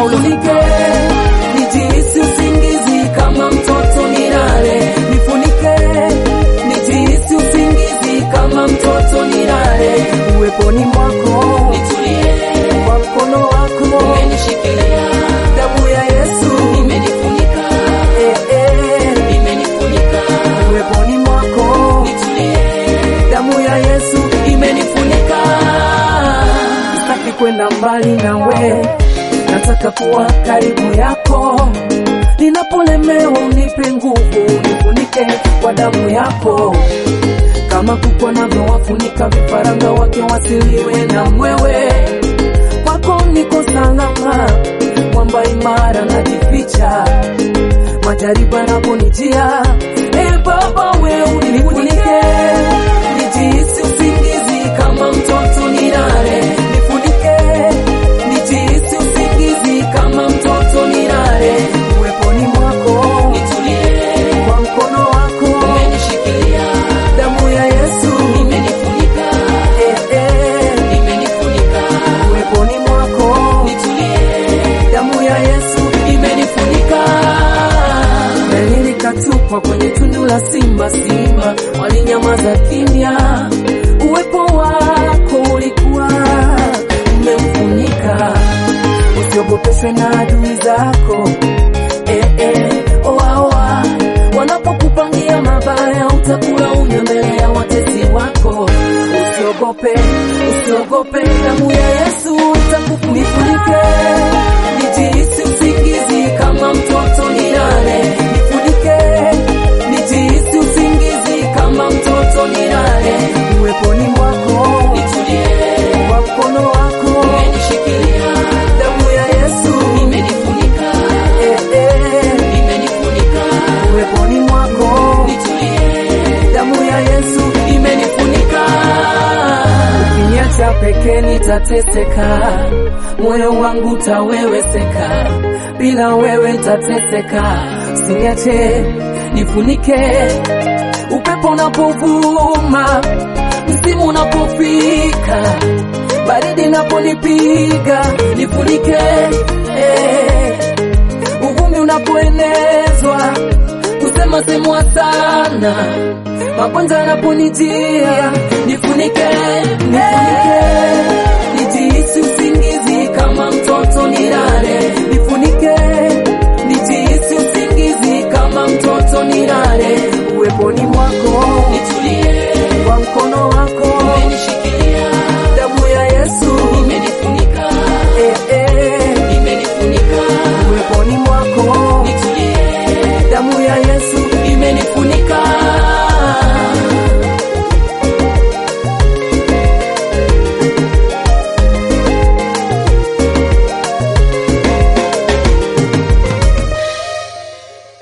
Paulo. Nifunike, nijihisi usingizi kama mtoto nilale. Nifunike, nijihisi usingizi kama mtoto nilale. Uweponi mwako Nitulie, kwa mkono wako umenishikilia, damu ya Yesu imenifunika, eh, eh. imenifunika. Uweponi mwako Nitulie, damu ya Yesu imenifunika. sitaki kwenda mbali nawe, nataka kuwa karibu yako. Ninapolemewa unipe nguvu, nifunike kwa damu yako, kama kuku anavyowafunika vifaranga wake wasiliwe na mwewe. Kwako niko salama, mwamba imara najificha, majaribu yanaponijia. E Baba, we unifunike, nijihisi usingizi kama mtoto nilale, nifunike, nijihisi usingizi kama mtoto nilale, uweponi mwako, Nitulie, kwa mkono wako, umenishikilia, damu ya Yesu imenifunika, eh, eh. imenifunika. uweponi mwako, Nitulie, damu ya Yesu imenifunika. Meli likatupwa kwenye tundu la simba, simba walinyamaza kimya. Uwepo wako ulikuwa umemfunika, usiogopeshwe na adui zako eh, eh, oa, oa. Wanapokupangia mabaya utakula unywe mbele ya watesi wako. Usiogope, usiogope, damu ya Yesu itakufunike. Nijihisi usingizi kama mtoto nilale, nifunike. Nijihisi usingizi kama mtoto nilale, uweponi mwako, Nitulie, kwa mkono wako, umenishikilia, damu ya Yesu imenifunika, eh, eh. imenifunika. uweponi mwako, Nitulie, damu ya Yesu imenifunika. Ukiniacha peke nitateseka, moyo wangu taweweseka, bila wewe nitateseka. Usiniache nifunike, upepo unapovuma, msimu unapofika, baridi inaponipiga, nifunike eh, uvumi unapoenezwa, kusema semwa sana magonjwa yanaponijia, nifunike, nifunike, nijihisi usingizi kama mtoto nilale, nifunike, nijihisi usingizi kama mtoto nilale,